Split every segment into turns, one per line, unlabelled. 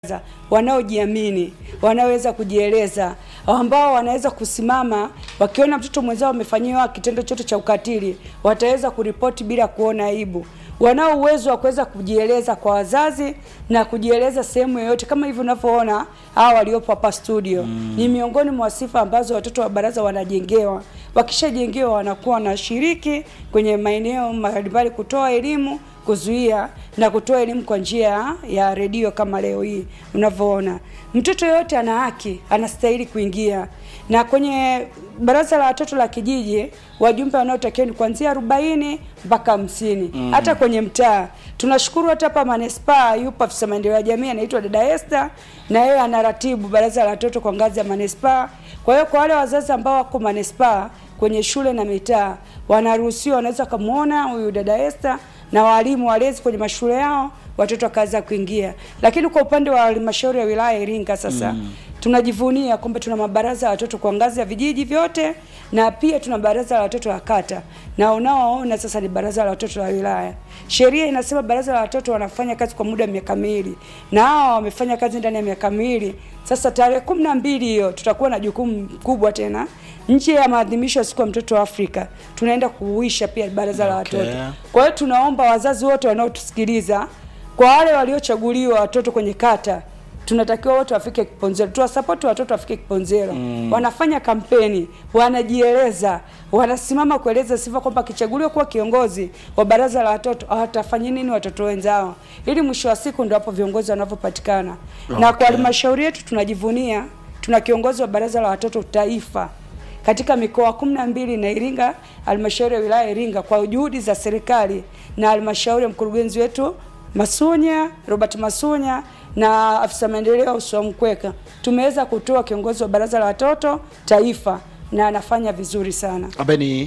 wanaojiamini, wanaoweza kujieleza, ambao wanaweza kusimama wakiona mtoto mwenzao amefanyiwa kitendo chote cha ukatili, wataweza kuripoti bila kuona aibu wanao uwezo wa kuweza kujieleza kwa wazazi na kujieleza sehemu yoyote, kama hivi unavyoona hawa waliopo hapa studio mm. Ni miongoni mwa sifa ambazo watoto wa baraza wanajengewa. Wakishajengewa wanakuwa wanashiriki kwenye maeneo mbalimbali kutoa elimu, kuzuia na kutoa elimu kwa njia ya redio kama leo hii unavyoona. Mtoto yoyote ana haki, anastahili kuingia na kwenye baraza la watoto la kijiji wajumbe wanaotakiwa ni kuanzia arobaini mpaka hamsini mm. Hata kwenye mtaa tunashukuru, hata hapa manispaa yupo afisa maendeleo ya jamii anaitwa dada Esther, na yeye anaratibu baraza la watoto kwa ngazi ya manispaa. Kwa hiyo kwa wale wazazi ambao wako manispaa kwenye shule na mitaa wanaruhusiwa, wanaweza kumuona huyu dada Esther na walimu walezi kwenye mashule yao, watoto wakaanza kuingia. Lakini kwa upande wa halmashauri ya wilaya Iringa sasa mm. tunajivunia kwamba tuna mabaraza ya watoto kwa ngazi ya vijiji vyote na pia tuna baraza la watoto la kata, na unaoona sasa ni baraza la watoto la wilaya. Sheria inasema baraza la watoto wanafanya kazi kwa muda wa miaka miwili, na hao wamefanya kazi ndani ya miaka miwili. Sasa tarehe kumi na mbili hiyo tutakuwa na jukumu kubwa tena nje ya maadhimisho ya siku ya mtoto wa Afrika, tunaenda kuuisha pia baraza la
Okay.
watoto. Kwa hiyo tunaomba wazazi wote wanaotusikiliza, kwa wale waliochaguliwa watoto kwenye kata, tunatakiwa wote wafike Kiponzero, tuwasapoti watoto wafike Kiponzero. Mm. Wanafanya kampeni, wanajieleza, wanasimama kueleza sifa kwamba akichaguliwa kuwa kiongozi wa baraza la watoto watafanya nini watoto wenzao, ili mwisho wa siku ndio hapo viongozi wanavyopatikana. Na kwa
Okay.
halmashauri yetu tunajivunia, tuna kiongozi wa baraza la watoto taifa katika mikoa kumi na mbili na Iringa, halmashauri ya wilaya ya Iringa, kwa juhudi za serikali na halmashauri ya mkurugenzi wetu Masunya Robert Masunya na afisa maendeleo Uswa Mkweka, tumeweza kutoa kiongozi wa baraza la watoto taifa na anafanya vizuri sana,
ambaye ni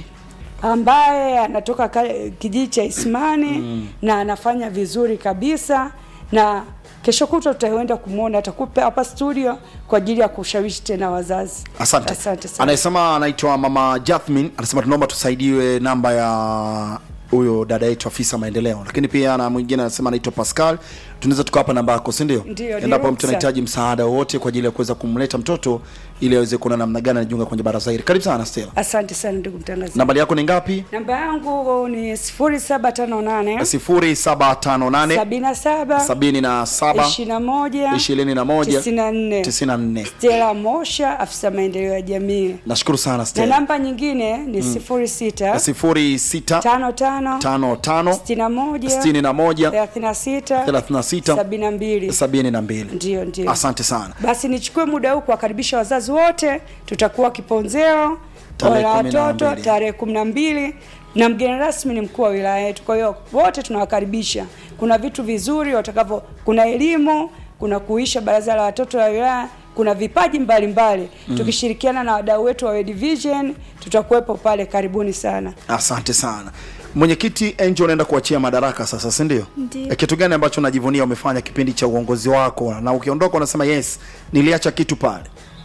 ambaye anatoka ka- kijiji cha Isimani mm. na anafanya vizuri kabisa na kesho kutwa tutaenda kumwona, atakupa hapa studio kwa ajili ya kushawishi tena wazazi.
asante,
asante sana.
anayesema anaitwa mama Jathmin anasema tunaomba tusaidiwe namba ya huyo dada yetu afisa maendeleo, lakini pia na mwingine anasema anaitwa Pascal, tunaweza tukawapa namba yako, si ndio?
Ndio, ni
Endapo mtu
ruksa.
anahitaji msaada wowote kwa ajili ya kuweza kumleta mtoto ili aweze kuona namna gani anajiunga kwenye baraza hili. Karibu sana Stella.
Asante sana ndugu mtangazaji.
Nambari yako ni ngapi?
Namba yangu ni sifuri saba tano nane
sifuri saba tano nane
sabini na saba
sabini na saba
ishirini na moja
ishirini na moja
tisini na nne
tisini na nne.
Stella Mosha, afisa maendeleo ya jamii,
Nashukuru sana
na
Stella.
namba nyingine ni sifuri sita
sifuri sita
tano tano
tano tano
sitini na moja
sitini na moja
thelathini na sita
thelathini na sita
sabini na mbili
sabini na mbili.
Ndio, ndio.
Asante sana.
Basi nichukue muda huu kuwakaribisha wazazi wote. Tutakuwa Kiponzero
Tarehe
la
kumi na
watoto
mbili.
tarehe kumi na mbili na mgeni rasmi ni mkuu wa wilaya yetu. Kwa hiyo wote tunawakaribisha. Kuna vitu vizuri watakavyo, kuna elimu, kuna kuisha baraza la watoto la wilaya, kuna vipaji mbalimbali mm. Tukishirikiana na wadau wetu wa World Vision tutakuwepo pale. Karibuni sana.
Asante sana. Mwenyekiti Angel, unaenda kuachia madaraka sasa, si ndio?
Ndio.
Eh, Kitu gani ambacho unajivunia umefanya kipindi cha uongozi wako, na ukiondoka unasema yes, niliacha kitu pale?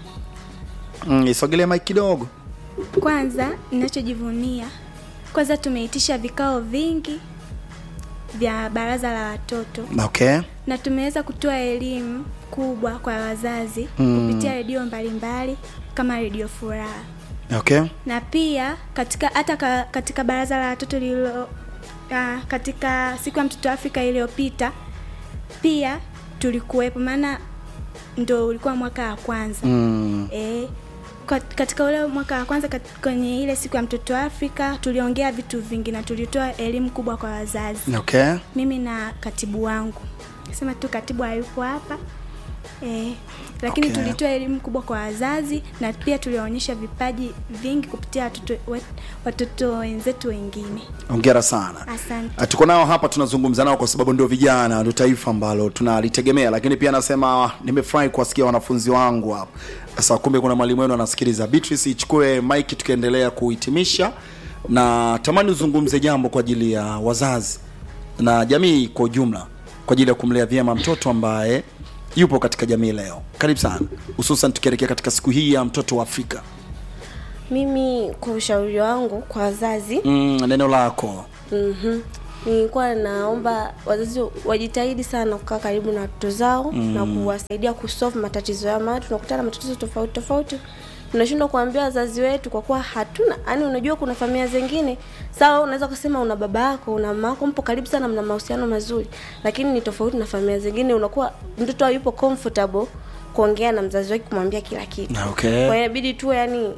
Mm, isogelee mic kidogo.
Kwanza ninachojivunia, kwanza tumeitisha vikao vingi vya baraza la watoto
Okay.
na tumeweza kutoa elimu kubwa kwa wazazi
Mm.
kupitia redio mbalimbali kama redio Furaha,
Okay.
na pia katika hata ka, katika baraza la watoto lililo ah, katika siku ya mtoto Afrika iliyopita pia tulikuwepo, maana ndo ulikuwa mwaka wa kwanza
Mm.
E, kwa- katika ule mwaka wa kwanza kat- kwenye ile siku ya mtoto wa Afrika tuliongea vitu vingi na tulitoa elimu kubwa kwa wazazi,
Okay.
mimi na katibu wangu. Sema tu katibu hayupo hapa e, lakini
Okay.
tulitoa elimu kubwa kwa wazazi na pia tuliwaonyesha vipaji vingi kupitia watoto we- watoto wenzetu wengine.
Hongera sana.
Asante.
Ah, Tuko nao hapa tunazungumza nao kwa sababu ndio vijana, ndio taifa ambalo tunalitegemea, lakini pia anasema nimefurahi kuwasikia wanafunzi wangu hapa. Sasa kumbe kuna mwalimu wenu anasikiliza. Beatrice, ichukue mic tukiendelea kuhitimisha, na tamani uzungumze jambo kwa ajili ya wazazi na jamii kwa ujumla, kwa ajili ya kumlea vyema mtoto ambaye yupo katika jamii leo. Karibu sana, hususan tukielekea katika siku hii ya mtoto wa Afrika.
Mimi kwa ushauri wangu kwa wazazi
Mm, neno lako
mm nilikuwa naomba wazazi wajitahidi sana kukaa karibu na watoto zao mm. na kuwasaidia kusolve matatizo yao, maana tunakutana na matatizo tofauti tofauti tunashindwa kuambia wazazi wetu kwa kuwa hatuna yani, unajua kuna familia zingine sawa, unaweza kusema una baba yako una mama yako, mpo karibu sana, mna mahusiano mazuri, lakini ni tofauti na familia zingine, unakuwa mtoto hayupo comfortable kuongea na mzazi wake, kumwambia kila kitu.
Okay.
Kwa hiyo inabidi tu yani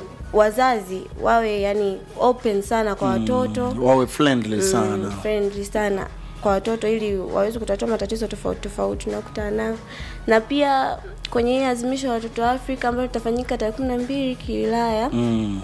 wazazi wawe yani open sana kwa watoto
wawe friendly sana
mm, friendly sana kwa watoto ili waweze kutatua matatizo tofauti tofauti tunakutana nayo, na pia kwenye hii azimisho la watoto wa Afrika ambayo litafanyika tarehe kumi na mbili kiwilaya
mm.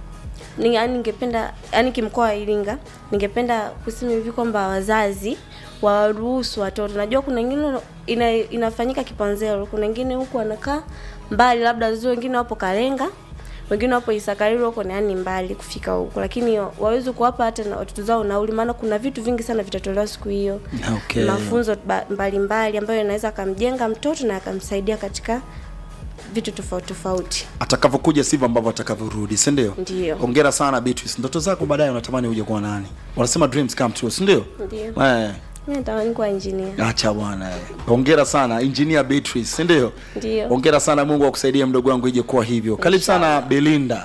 ni yani, ningependa yani kimkoa wa Iringa, ningependa kusema hivi kwamba wazazi waruhusu watoto. Najua kuna wengine ina, inafanyika Kipanzelo, kuna wengine huku wanakaa mbali, labda wazazi wengine wapo Kalenga, wengine wapo Isakariro huko ni yani mbali kufika huko, lakini waweze kuwapa hata na watoto zao nauli, maana kuna vitu vingi sana vitatolewa siku hiyo
Okay.
mafunzo ba- mbalimbali ambayo yanaweza akamjenga mtoto na akamsaidia katika vitu tofauti tofauti.
atakavyokuja sivyo ambavyo atakavyorudi si ndio
Ndio.
hongera sana Beatrice ndoto zako baadaye unatamani uje kuwa nani wanasema dreams come true si ndio
Ndio.
eh
Mimi natamani kuwa engineer.
acha bwana eh. hongera sana engineer Beatrice si ndio
Ndio.
hongera sana Mungu akusaidie mdogo wangu ije kuwa hivyo karibu sana Belinda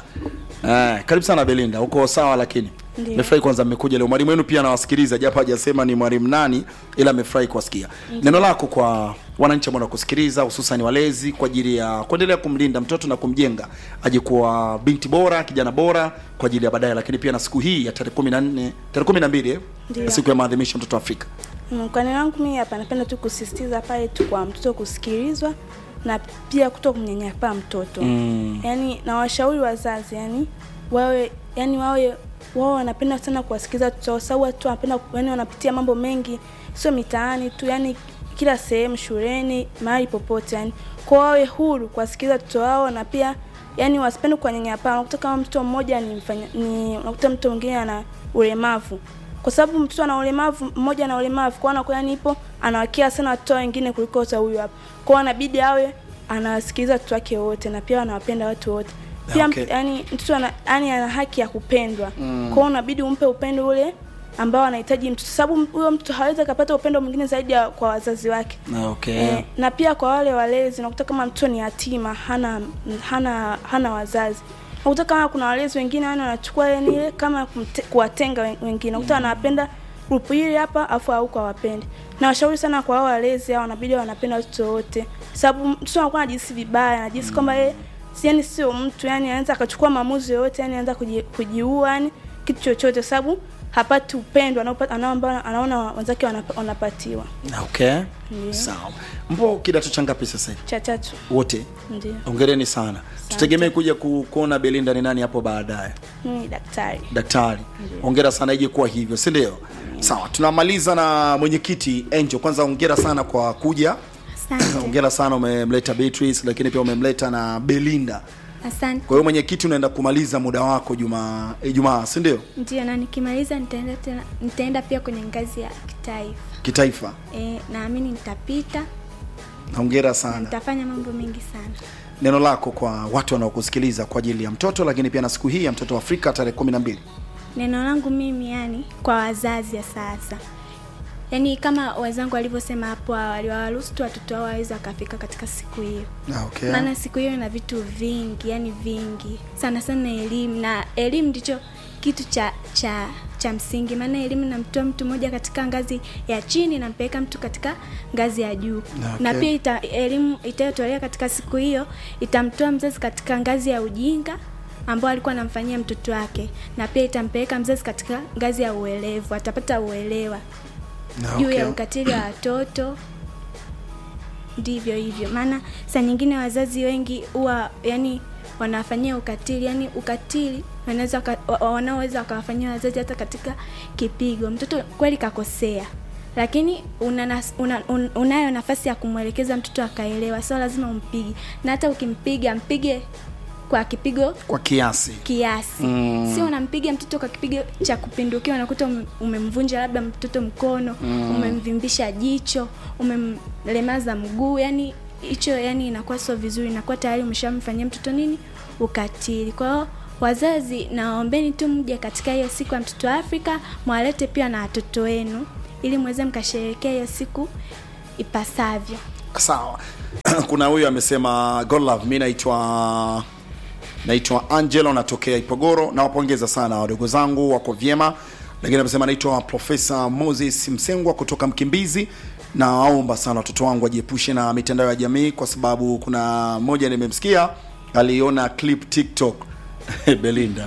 eh karibu sana Belinda uko sawa lakini
Ndio.
Nimefurahi kwanza mmekuja leo. Mwalimu wenu pia anawasikiliza japo hajasema ni mwalimu nani ila amefurahi kuwasikia. Neno lako kwa wananchi ambao wanakusikiliza hususan walezi kwa ajili ya kuendelea kumlinda mtoto na kumjenga aje kuwa binti bora, kijana bora kwa ajili ya baadaye lakini pia na siku hii ya tarehe 14, tarehe 12 eh?
Ndio.
Siku ya maadhimisho ya mtoto wa Afrika.
Mm, Kwa neno langu mimi hapa napenda tu kusisitiza pale tu kwa mtoto kusikilizwa na pia kuto kumnyanyapaa mtoto
Mm.
yaani na washauri wazazi yani wawe yani wawe wao wanapenda sana kuwasikiliza watoto wao, sababu watu wanapenda yani wanapitia mambo mengi, sio mitaani tu, yani kila sehemu, shuleni, mahali popote, yani kwa wawe huru kuwasikiliza watoto wao na pia yani wasipende kuwanyanyapaa. Unakuta kama mtoto mmoja ni mfanya, ni unakuta mtoto mwingine ana ulemavu kwa sababu mtoto ana ulemavu mmoja ana ulemavu kwa anakuwa yani ipo anawakia sana watoto wengine kuliko hata huyu hapa kwao anabidi awe anawasikiliza watoto wake wote na pia anawapenda watu wote pia
Okay.
okay. yani mtoto ana, yani ana haki ya kupendwa mm. kwao unabidi umpe upendo ule ambao anahitaji mtoto sababu huyo mtoto hawezi akapata upendo mwingine zaidi ya kwa wazazi wake
Na okay.
Eh, na pia kwa wale walezi unakuta kama mtoto ni yatima hana hana hana wazazi unakuta kama kuna walezi wengine yani wanachukua yani ile kama kumte, kuwatenga wen- wengine unakuta wanapenda grupu hili hapa afu huko hawapendi na washauri sana kwa hao walezi hao wanabidi wanapenda watoto wote sababu mtoto anakuwa anajihisi vibaya anajihisi kwamba yeye si yani sio mtu yani anaweza akachukua maamuzi yoyote yani anaweza kuji, kujiua yani kitu chochote sababu hapati upendo anaopa- anao ambao anaona wenzake wanapa- wanapatiwa
Na okay.
Ndio.
Sawa. Mpo kidato cha ngapi sasa hivi?
cha tatu
Wote.
ndio
Hongereni sana. Tutegemee kuja ku, kuona Belinda ni nani hapo baadaye.
mimi ni daktari
daktari hongera sana ije kuwa hivyo si ndio sawa tunamaliza na mwenyekiti angel kwanza hongera sana kwa kuja
asante
hongera sana umemleta beatrice lakini pia umemleta na belinda
asante
kwa hiyo mwenyekiti unaenda kumaliza muda wako juma ijumaa si ndio
ndio na nikimaliza nitaenda tena nitaenda pia kwenye ngazi ya kitaifa
kitaifa
e, naamini nitapita
hongera
na
sana
nitafanya mambo mengi sana
neno lako kwa watu wanaokusikiliza kwa ajili ya mtoto lakini pia na siku hii ya mtoto wa afrika tarehe kumi na mbili
neno langu mimi yani kwa wazazi ya sasa yaani kama wenzangu walivyosema hapo awali wawaruhusu tu watoto wao waweze wakafika katika siku hiyo
okay.
maana siku hiyo ina vitu vingi yani vingi sana sana elimu na elimu ndicho kitu cha cha cha msingi maana elimu inamtoa mtu mmoja katika ngazi ya chini nampeleka mtu katika ngazi ya juu
Okay.
na pia ita, elimu itayotolewa katika siku hiyo itamtoa mzazi katika ngazi ya ujinga ambao alikuwa anamfanyia mtoto wake na pia itampeleka mzazi katika ngazi ya uelevu atapata uelewa juu
okay.
ya ukatili wa watoto ndivyo hivyo maana saa nyingine wazazi wengi huwa yani wanawafanyia ukatili yani ukatili wanaweza waka- wa- wanaoweza wakawafanyia wazazi hata katika kipigo mtoto kweli kakosea lakini una, nas- una, un, unayo nafasi ya kumwelekeza mtoto akaelewa sio lazima umpige na hata ukimpiga mpige kwa kipigo
kwa kiasi
kiasi
Mm.
sio unampiga mtoto kwa kipigo cha kupindukia unakuta ume- umemvunja labda mtoto mkono mm. umemvimbisha jicho umemlemaza mguu yani hicho yani inakuwa sio vizuri inakuwa tayari umeshamfanyia mtoto nini ukatili kwa hiyo wazazi nawaombeni tu mje katika hiyo siku ya mtoto wa afrika mwalete pia na watoto wenu ili mweze mkasherehekea hiyo siku ipasavyo
sawa kuna huyu amesema god love mi naitwa naitwa angelo natokea ipogoro nawapongeza sana wadogo zangu wako vyema lakini amesema naitwa profesa moses msengwa kutoka mkimbizi nawaomba sana watoto wangu wajiepushe na mitandao ya jamii kwa sababu kuna mmoja nimemsikia aliona clip tiktok belinda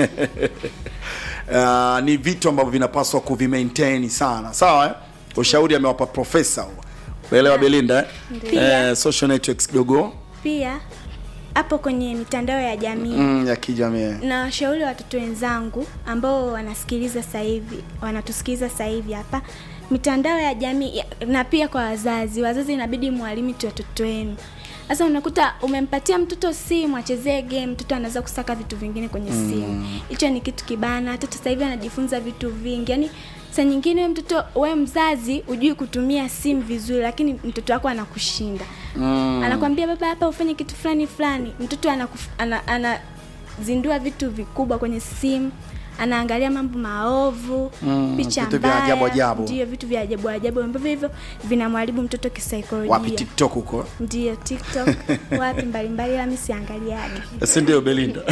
uh, ni vitu ambavyo vinapaswa kuvimaintain sana sawa eh? ushauri amewapa profesa huo uelewa belinda eh?
Pia.
eh, social networks kidogo
pia hapo kwenye mitandao ya jamii
mm, ya kijamii
na washauri watoto wenzangu ambao wanasikiliza sasa hivi wanatusikiliza sasa hivi hapa mitandao ya jamii ya- na pia kwa wazazi wazazi inabidi mwalimiti watoto wenu sasa unakuta umempatia mtoto simu achezee game mtoto anaweza kusaka vitu vingine kwenye simu hicho ni kitu kibana watoto sasa hivi anajifunza vitu vingi yaani saa nyingine we mtoto we mzazi hujui kutumia simu vizuri lakini mtoto wako anakushinda mm. anakwambia baba hapa ufanye kitu fulani fulani mtoto anakuf- ana, ana zindua vitu vikubwa kwenye simu anaangalia mambo maovu
Mm,
picha
vitu vya ajabu ajabu.
ndio vitu vya ajabu ajabu ambavyo hivyo vinamharibu mtoto
wapi
kisaikolojia
tiktok huko
ndio tiktok wapi mbalimbali ila mi siangaliaga
si ndio belinda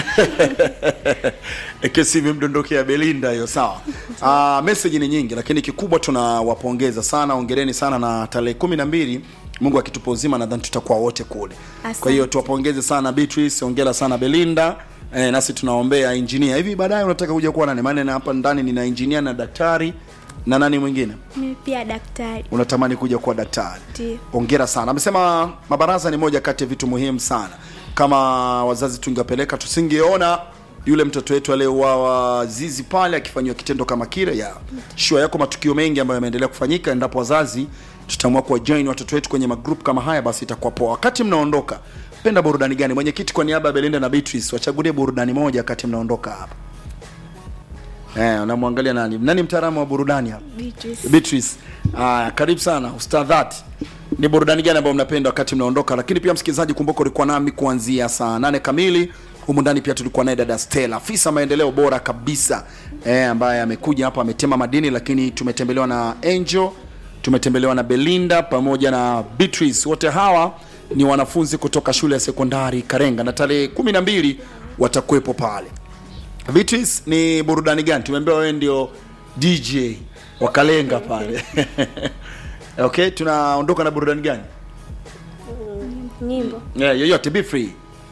kesi imemdondokea belinda hiyo sawa uh, meseji ni nyingi lakini kikubwa tunawapongeza sana ongereni sana na tarehe kumi na mbili mungu akitupa uzima nadhani tutakuwa wote kule
Asante.
kwa hiyo tuwapongeze sana beatrice ongera sana belinda eh, nasi tunaombea injinia hivi baadaye unataka kuja kuwa nani maana hapa ndani nina injinia na daktari na nani mwingine
mimi pia daktari
unatamani kuja kuwa daktari
Ndio.
ongera sana amesema mabaraza ni moja kati ya vitu muhimu sana kama wazazi tungewapeleka tusingeona yule mtoto wetu aliyeuawa zizi pale akifanyiwa kitendo kama kile ya shua yako matukio mengi ambayo yameendelea kufanyika endapo wazazi tutaamua kuwa join watoto wetu kwenye magrup kama haya basi itakuwa poa wakati mnaondoka penda burudani gani mwenyekiti kwa niaba ya belinda na beatrice wachagulie burudani moja wakati mnaondoka hapa eh, unamwangalia nani nani mtaalamu wa burudani hapa
Beatrice.
Beatrice. Ah, karibu sana ustadhat. Ni burudani gani ambayo mnapenda wakati mnaondoka? Lakini pia msikilizaji, kumbuka ulikuwa nami kuanzia saa nane kamili. Humu ndani pia tulikuwa naye dada Stella, afisa maendeleo bora kabisa eh, ambaye amekuja hapa ametema madini, lakini tumetembelewa na Angel, tumetembelewa na Belinda pamoja na Beatrice. Wote hawa ni wanafunzi kutoka shule ya sekondari Karenga na tarehe kumi na mbili watakuwepo pale. Beatrice, ni burudani gani? Tumeambiwa wewe ndio DJ wa Kalenga pale. okay, tunaondoka na burudani gani?
nyimbo
Yeah, yoyote be free.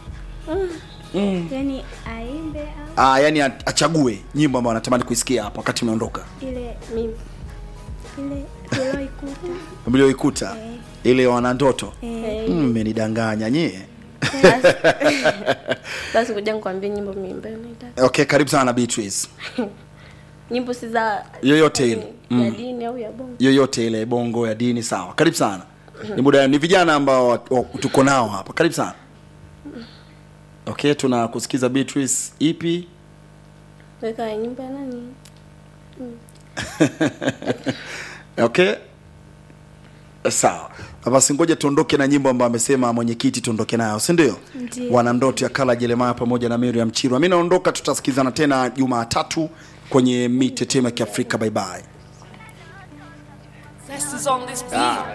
yani aimbe au
Ah, yani a- achague nyimbo ambayo anatamani kuisikia hapa wakati mnaondoka.
ile
mimi
ile tulioikuta
Mlioikuta
Eh.
ile wana ndoto.
eh,
Mm, Mmenidanganya nyie.
Basi- basi kuja nikwambie nyimbo mimi ambayo naitaka
Okay, karibu sana Beatrice.
nyimbo si za
Yoyote ile.
ya dini au ya bongo
Yoyote ile bongo ya dini sawa. Karibu sana. Ni muda ni vijana ambao wa- wa- tuko nao hapa. Karibu sana. Okay, tunakusikiza Beatrice ipi?
weka nyimbo ya nani
okay sawa basi ngoja tuondoke na nyimbo ambayo amesema mwenyekiti tuondoke nayo si ndio
Ndiyo.
wana ndoto ya kala jeremaya pamoja na miriam chirwa mi naondoka tutasikizana tena jumatatu kwenye mitetemo ya kiafrika bye bye
Zest is on this beat.